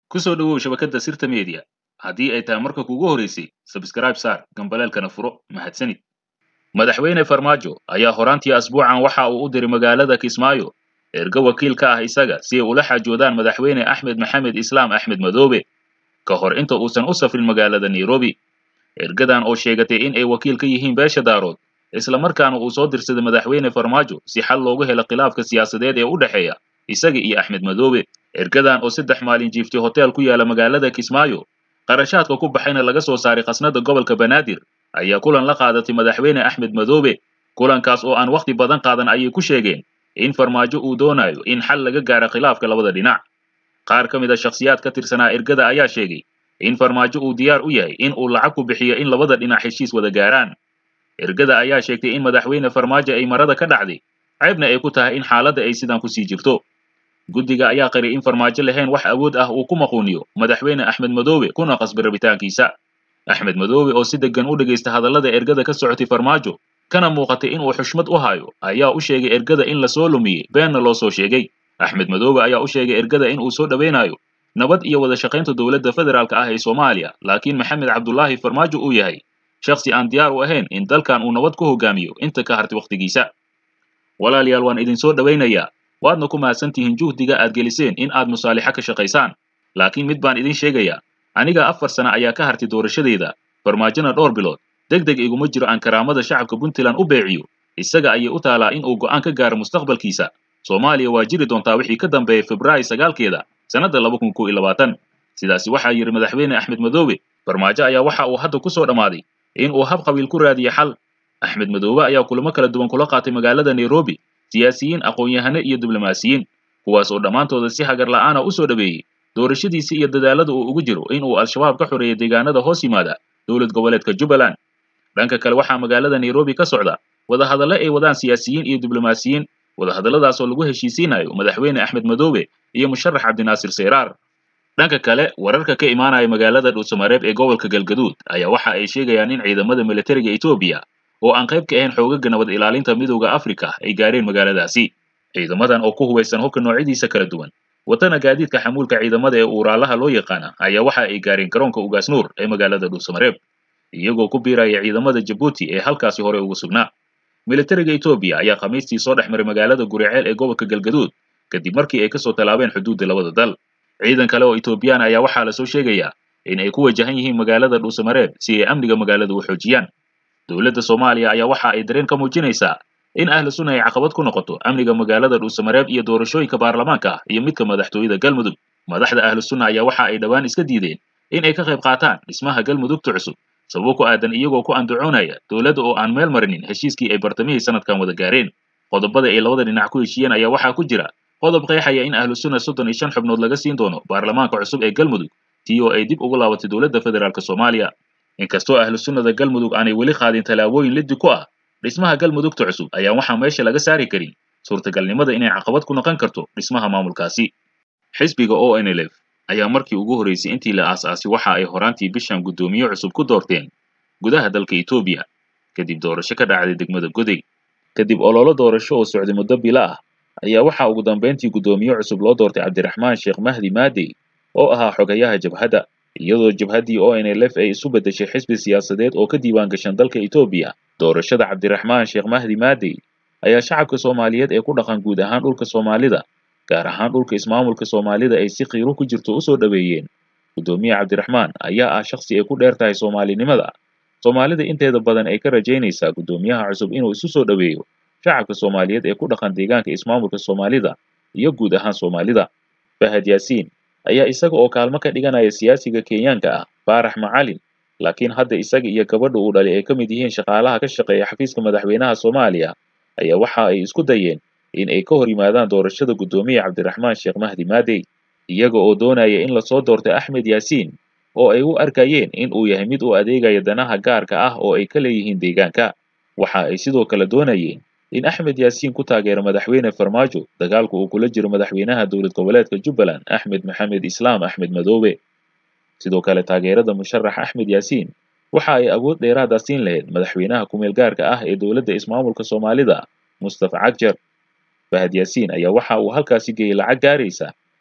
ku soo dhowow shabakadda sirta media haddii ay tahay marka kuugu horeysay sabskraib saar gambaleelkana furo mahadsanid madaxweyne farmaajo ayaa horaantii asbuucan waxa uu u diray magaalada kismaayo ergo wakiil ka ah isaga si ay ula xaajoodaan madaxweyne axmed maxamed islaam axmed madoobe ka hor inta uusan u safrin magaalada nairobi ergadan oo sheegatay in ay wakiil ka yihiin beesha daarood isla markaana uu soo dirsaday madaxweyne farmaajo si xal loogu helo khilaafka siyaasadeed ee u dhexeeya isaga iyo axmed madoobe ergadan oo saddex maalin jiiftay hotel ku yaala magaalada kismaayo qarashaadka ku baxayna laga soo saaray khasnada gobolka banaadir ayaa kulan la qaadatay madaxweyne axmed madoobe kulankaas oo aan wakhti badan qaadan ayay ku sheegeen in farmaajo uu doonayo in xal laga gaaro khilaafka labada dhinac qaar ka mid a shakhsiyaad ka tirsanaa ergada ayaa sheegay in farmaajo uu diyaar u yahay in uu lacag ku bixiyo in labada dhinac heshiis wada gaaraan ergada ayaa sheegtay in madaxweyne farmaajo ay marada ka dhacday ceebna ay ku tahay in xaaladda ay sidan kusii jirto guddiga ayaa qari in farmaajo lahayn wax awood ah uu ku maquuniyo madaxweyne axmed madoobe kuna qasbay rabitaankiisa axmed madoobe oo si deggan u dhegaysta hadallada ergada ka socotay farmaajo kana muuqatay in uu xushmad u hayo ayaa u sheegay ergada in lasoo lumiyey beenna loo soo sheegay axmed madoobe ayaa u sheegay ergada in uu soo dhowaynayo nabad iyo wada shaqaynta dowladda federaalka ah ee soomaaliya laakiin maxamed cabdulaahi farmaajo uu yahay shakhsi aan diyaar u ahayn in dalkan uu nabad ku hogaamiyo inta ka hartay wakhtigiisa walaalayaal waan idin soo dhowaynayaa waadna ku mahadsan tihiin juhdiga aad geliseen in aad musaalixo ka shaqaysaan laakiin mid baan idin sheegayaa aniga afar sana ayaa ka hartay doorashadayda farmaajona dhowr bilood deg deg iguma jiro aan karaamada shacabka puntland u beeciyo isaga ayay u taalaa in uu go'aan ka gaaro mustaqbalkiisa soomaaliya waa jiri doontaa wixii ka dambeeyay februaayo sagaalkeeda sannadda laba kun kow iyo labaatan sidaasi waxaa yidhi madaxweyne axmed madoobe farmaajo ayaa waxa uu hadda ku soo dhammaaday in uu hab qabiil ku raadiyo xal axmed madoobe ayaa kulamo kala duwan kula qaatay magaalada nairobi siyaasiyiin aqoon-yahane iyo diblomaasiyiin kuwaas oo dhammaantooda si hagar la'aana u soo dhaweeyey doorashadiisii iyo dadaalada uu ugu jiro in uu al-shabaab ka xoreeyo deegaanada hoos yimaada dowlad goboleedka jubbaland dhanka kale waxaa magaalada nairobi ka socda wadahadalle ay wadaan siyaasiyiin iyo diblomaasiyiin wadahadalladaas oo lagu heshiisiinayo madaxweyne axmed madoobe iyo musharax cabdinaasir seyraar dhanka kale wararka ka imaanaya magaalada dhuusamareeb ee gobolka galgaduud ayaa waxa ay sheegayaan in ciidamada militariga etoobiya oo aan qayb ka ahayn xoogaga nabad ilaalinta midowda afrika ay gaareen magaaladaasi ciidamadan oo ku hubaysan hubka noocyadiisa kala duwan wadana gaadiidka xamuulka ciidamada ee uuraalaha loo yaqaana ayaa waxa ay gaareen garoonka ugaasnuur ee magaalada dhuusamareeb iyagoo ku biiraya ciidamada jabuuti ee halkaasi hore ugu sugnaa militariga etoobiya ayaa khamiistii soo dhex maray magaalada guriceel ee gobolka galgaduud kadib markii ay kasoo tallaabeen xuduudda labada dal ciidan kale oo etoobiyaan ayaa waxaa lasoo sheegayaa in ay ku wajahan yihiin magaalada dhuusamareeb si ay amniga magaalada u xoojiyaan dowladda soomaaliya ayaa waxa ay dareen ka muujinaysaa in ahlu sunna ay caqabad ku noqoto amniga magaalada dhuusamareeb iyo doorashooyinka baarlamaanka ah iyo midka madaxtooyada galmudug madaxda ahlu sunna ayaa waxa ay dhowaan iska diideen in ay ka qayb qaataan dhismaha galmudugta cusub sababo ku aadan iyagoo ku andacoonaya dowladda oo aan meel marinin heshiiskii ay bartamihii sanadkan wada gaareen qodobada ay labada dhinac ku heshiiyeen ayaa waxaa ku jira qodob qeexaya in ahlu sunna soddon iyo shan xubnood laga siin doono baarlamaanka cusub ee galmudug tii oo ay dib ugu laabatay dowladda federaalk soomaaliya inkastoo ahlu sunnada galmudug aanay weli qaadin tallaabooyin liddi ku ah dhismaha galmudugta cusub ayaan waxaa meesha laga saari karin suurtagalnimada inay caqabad ku noqon karto dhismaha maamulkaasi xisbiga o n l f ayaa markii ugu horreysay intii la aas-aasay waxa ay horaantii bishan guddoomiye cusub ku doorteen gudaha dalka etoobiya kadib doorasho ka dhacday degmada goday kadib ololo doorasho oo socday muddo bila ah ayaa waxaa ugu dambayntii guddoomiye cusub loo doortay cabdiraxmaan sheekh mahdi maadey oo ahaa xogayaha jabhadda iyadoo jabhaddii o n l f ay isu beddeshay xisbi siyaasadeed oo ka diiwaan gashan dalka etoobiya doorashada cabdiraxmaan sheekh mahdi maadey ayaa shacabka soomaaliyeed ee ku dhaqan guud ahaan dhulka soomaalida gaar ahaan dhulka ismaamulka soomaalida ay si qiiro ku jirto u soo dhoweeyeen guddoomiye cabdiraxmaan ayaa ah shakhsi ay ku dheer tahay soomaalinimada soomaalida inteeda badan ay ka rajaynaysaa guddoomiyaha cusub inuu isu soo dhoweeyo shacabka soomaaliyeed ee ku dhaqan deegaanka ismaamulka soomaalida iyo guud ahaan soomaalida fahad yaasiin ayaa isaga oo kaalmo ka dhiganaya siyaasiga kenyaanka ah faarax macalin laakiin hadda isaga iyo gabadha uu dhalay ay ka mid yihiin shaqaalaha ka shaqeeya xafiiska madaxweynaha soomaaliya ayaa waxa ay isku dayeen in ay ka hor yimaadaan doorashada guddoomiye cabdiraxmaan sheekh mahdi maadey iyaga oo doonaya in lasoo doortay axmed yaasiin oo ay u arkayeen in uu yahay mid u adeegaya danaha gaarka ah oo ay ka leeyihiin deegaanka waxa ay sidoo kale doonayeen in axmed yaasiin ku taageero madaxweyne farmaajo dagaalka uu kula jiro madaxweynaha dowlad goboleedka jubbaland axmed maxamed islaam axmed madoobe sidoo kale taageerada musharax axmed yaasiin waxa ay awood dheeraada siin lahayd madaxweynaha kumeel gaarka ah ee dowladda ismaamulka soomaalida mustafa cagjar fahad yaasiin ayaa waxa uu halkaasi geeyey lacag gaaraysa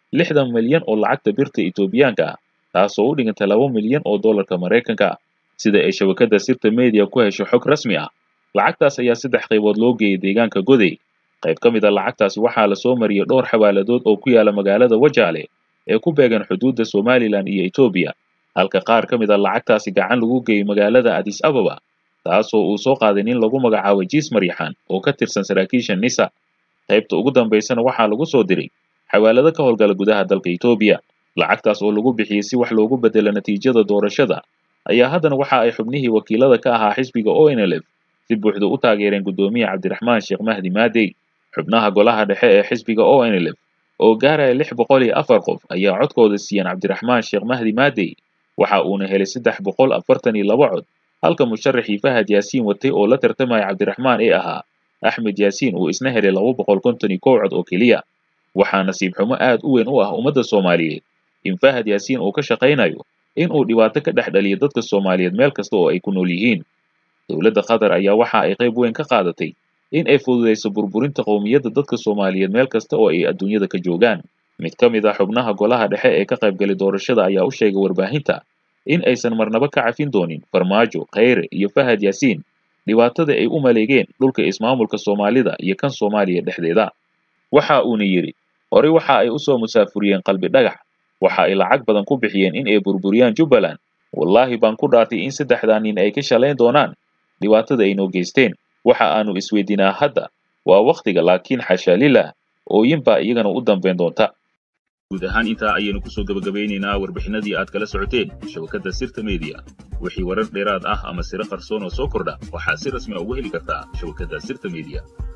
lixdan milyan oo lacagta birta Itoobiyaanka ah taasoo u dhiganta laba milyan oo dollarka Maraykanka ah sida ay shabakadda sirta media ku hesho xog rasmi ah lacagtaas ayaa saddex qaybood loo geeyay deegaanka Goday qayb ka mid a lacagtaasi waxaa la soo mariyay dhowr xawaaladood oo ku yaala magaalada Wajaale ee ku beegan xuduudda Somaliland iyo Itoobiya halka qaar ka mid a lacagtaasi gacan lagu geeyay magaalada Addis Ababa taasoo uu soo qaaday nin lagu magacaabo Jiis Maryaxaan oo ka tirsan saraakiisha NISA qaybta ugu dambaysana waxaa lagu soo diray xawaalado ka howlgala gudaha dalka Itoobiya lacagtaas oo lagu bixiyey si wax loogu bedelo natiijada doorashada ayaa haddana waxa ay xubnihii wakiilada ka ahaa xisbiga ONLF si buuxda u taageereen guddoomiye Cabdiraxmaan Sheekh Mahdi Maadey xubnaha golaha dhexe ee xisbiga ONLF oo gaaraya lix boqol iyo afar qof ayaa codkooda siiyeen Cabdiraxmaan Sheekh Mahdi Maadey waxa uuna helay saddex boqol afartan iyo laba cod halka musharaxii Fahad Yaasiin watay oo la tartamaya Cabdiraxmaan ee ahaa Axmed Yaasiin uu isna helay laba boqol konton iyo kow cod oo keliya waxaa nasiib xumo aad u weyn u ah ummadda Soomaaliyeed in Fahad Yaasiin uu ka shaqaynayo in uu dhibaato ka dhex dhaliyo dadka Soomaaliyeed meel kasta oo ay ku nool yihiin dowladda Qatar ayaa waxa ay qayb weyn ka qaadatay in ay fududeyso burburinta qowmiyadda dadka Soomaaliyeed meel kasta oo ay adduunyada ka joogaan mid ka mid ah xubnaha golaha dhexe ee ka qaybgalay doorashada ayaa u sheegay warbaahinta in aysan marnaba ka cafin doonin Farmaajo Kheyre iyo Fahad Yaasiin dhibaatada ay u maleegeen dhulka ismaamulka Soomaalida iyo kan Soomaaliya dhexdeeda waxa uuna yidhi horey waxa ay u soo musaafuriyeen qalbi dhagax waxa ay lacag badan ku bixiyeen in ay burburiyaan Jubbaland wallaahi baan ku dhaartay in saddexdaa nin ay ka shalayn doonaan dhibaatada ay noo geysteen waxa aanu isweydiinaa hadda waa wakhtiga laakiin xasha lilah ooyin baa iyagana u dambayn doonta guud ahaan intaa ayaynu kusoo gabagabeynaynaa warbixinadii aad kala socoteen shabakadda sirta media wixii warar dheeraad ah ama siro qarsoon oo soo kordha waxaad si rasmi a ugu heli kartaa shabakadda sirta media